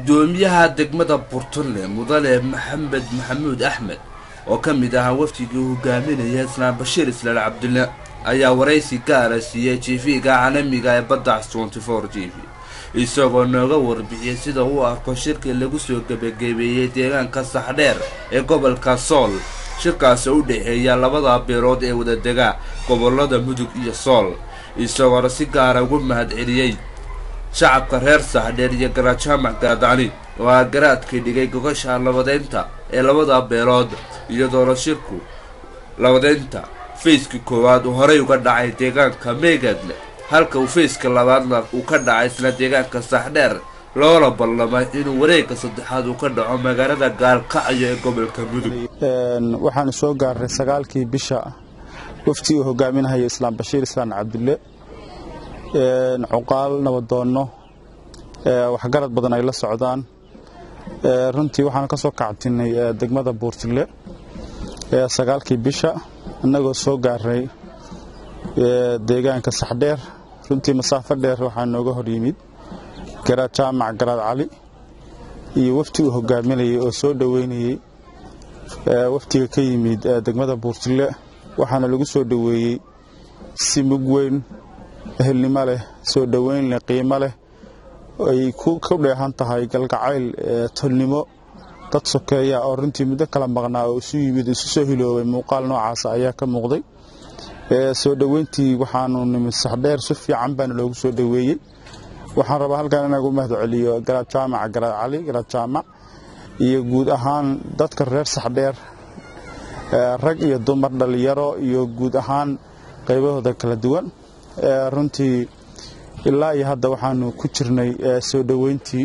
guddoomiyaha degmada burtunle mudane maxamed maxamuud axmed oo ka mid ahaa wafdigii hogaaminaya islaan bashiir islaan cabdulle ayaa waraysi gaara siiyey tv-ga caalamiga ee baddax tenty four t v isagoo nooga warbixiyey sida uu arko shirkii lagu soo gebagabeeyey deegaanka saxdheer ee gobolka sool shirkaasi u dhexeeya labada beelood ee wadadega gobolada mudug iyo sool isagoona si gaara ugu mahad celiyey shacabka reer saxdheer iyo garajaamac gaadani oo aa garaadkii dhigay gogasha labadeynta ee labada beelood iyadoona shirku labadeynta fayska koowaad uu horey uga dhacay deegaanka meegaadle halka uu fayska labaadna uu ka dhacay isla deegaanka saxdheer loona ballamay inuu wareegga saddexaad uu ka dhaco magaalada gaalkacyo ee gobolka mudug waxaanu soo gaarnay sagaalkii bisha wafti uu hogaaminahaya islaam bashiir islaan cabdulle cuqaal nabadoonno waxgarad badan ay la socdaan runtii waxaanu ka soo kacabtinay degmada buurtille sagaalkii bisha innagoo soo gaarnay deegaanka saxdheer runtii masaafo dheer waxaa nooga hor yimid garaad jaamac garaad cali iyo wafti uu hogaaminayay oo soo dhoweynayey waftiga ka yimid degmada buurtille waxaana lagu soo dhoweeyey si mug weyn ehelnimo leh soo dhoweyn leh qiimo leh ay ku dheehan tahay galgacayl tolnimo dad sokeeya oo runtii muddo kala maqnaa oo isu yimid isu soo hiloobay muuqaal noocaasa ayaa ka muuqday soo dhoweyntii waxaanu nimid saxdheer si fiican baana loogu soo dhoweeyey waxaan rabaa halkan inagu mahad celiyo garaad jaamac garaad cali garaad jaamac iyo guud ahaan dadka reer saxdheer rag iyo dumar dhallinyaro iyo guud ahaan qaybahooda kala duwan runtii ilaa iyo hadda waxaanu ku jirnay soo dhoweyntii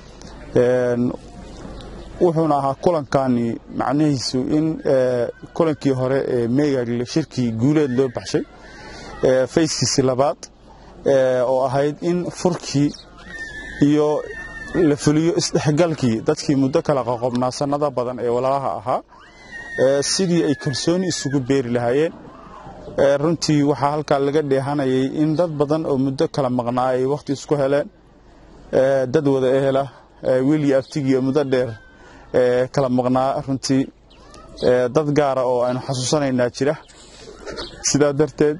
wuxuuna ahaa kulankani macnihiisu in kulankii hore ee meegagle shirkii guuleed loo baxshay fayskiisii labaad oo ahayd in furkii iyo la fuliyo isdhexgalkii dadkii muddo kala qoqobnaa sannada badan ee walaalaha ahaa sidii ay kalsooni isugu beeri lahaayeen runtii waxaa halkaa laga dheehanayay in dad badan oo muddo kala maqnaa ay wakhti isku heleen dad wada ehela wiilii abtigiiyo muddo dheer kala maqnaa runtii dad gaara oo aynu xasuusanaynaa jira sidaa darteed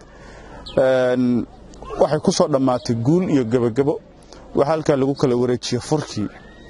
waxay ku soo dhammaatay guul iyo gebagebo waxaa halkaa lagu kala wareejiyey furkii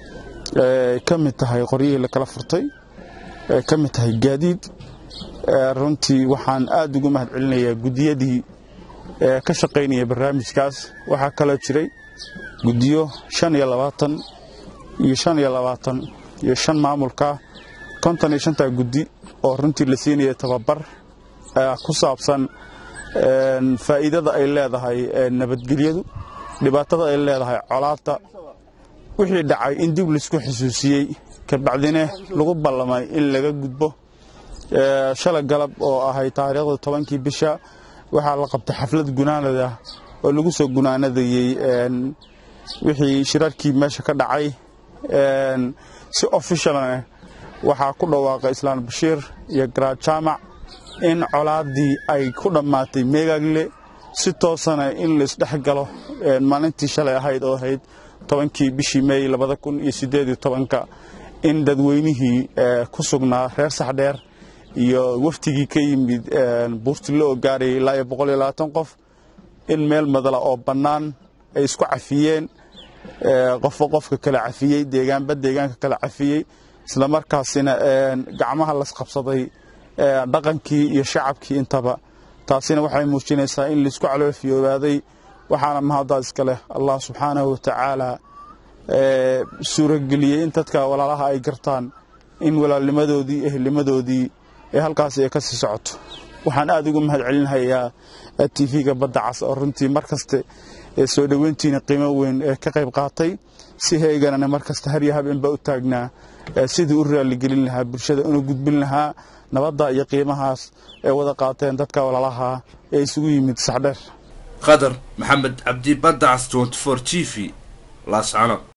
ka mid tahay qoryihii la kala furtay ka mid tahay gaadiid runtii waxaan aad ugu mahad celinayaa guddiyadii ka shaqaynaya barnaamijkaas waxaa kaloo jiray guddiyo shan iyo labaatan iyo shan iyo labaatan iyo shan maamulka konton iyo shantaa guddi oo runtii la siinaya tababar ku saabsan faa'iidada ay leedahay nabadgelyadu dhibaatada ay leedahay colaadta wixii dhacay in dib laisku xusuusiyey kabacdine lagu ballamay in laga gudbo shala galab oo ahay taariikhda tobankii bisha waxaa la qabtay xaflad gunaanada oo lagu soo gunaanadayey wixii shirarkii meesha ka dhacay si ofishalna waxaa ku dhawaaqay islaan bashiir iyo garaad jaamac in colaaddii ay ku dhammaatay meegagle si toosana in laisdhex galo maalintii shalay ahayd oo ahayd tobankii bishii meey labada kun iyo siddeed iyo tobanka in dadweynihii ku sugnaa reer saxdheer iyo waftigii ka yimid buurtille oo gaarayay ilaa iyo boqol iyo labaatan qof in meel madala oo bannaan ay isku cafiyeen qofba qofka kala cafiyey deegaanba deegaanka kala cafiyey islamarkaasina gacmaha lasqabsaday dhaqankii iyo shacabkii intaba taasina waxay muujinaysaa in laisku caloofiyoobaday waxaana mahaddaad iska leh allah subxaanahu watacaala suurageliyey in dadka walaalaha ay gartaan in walaalnimadoodii ehelnimadoodii ee halkaasi ay ka sii socoto waxaan aad ugu mahad celinhayaa tv-ga badda cas oo runtii mar kaste soo dhoweyntiina qiimo weyn ka qayb qaatay si heeganana mar kasta har iyo habeenba u taagnaa sidii u raaligelin lahaa bulshada una gudbin lahaa nabadda iyo qiimahaas ee wada qaateen dadka walaalaha ee isugu yimid saxdheer qadar maxamed cabdi badda cas tenty four t v laascano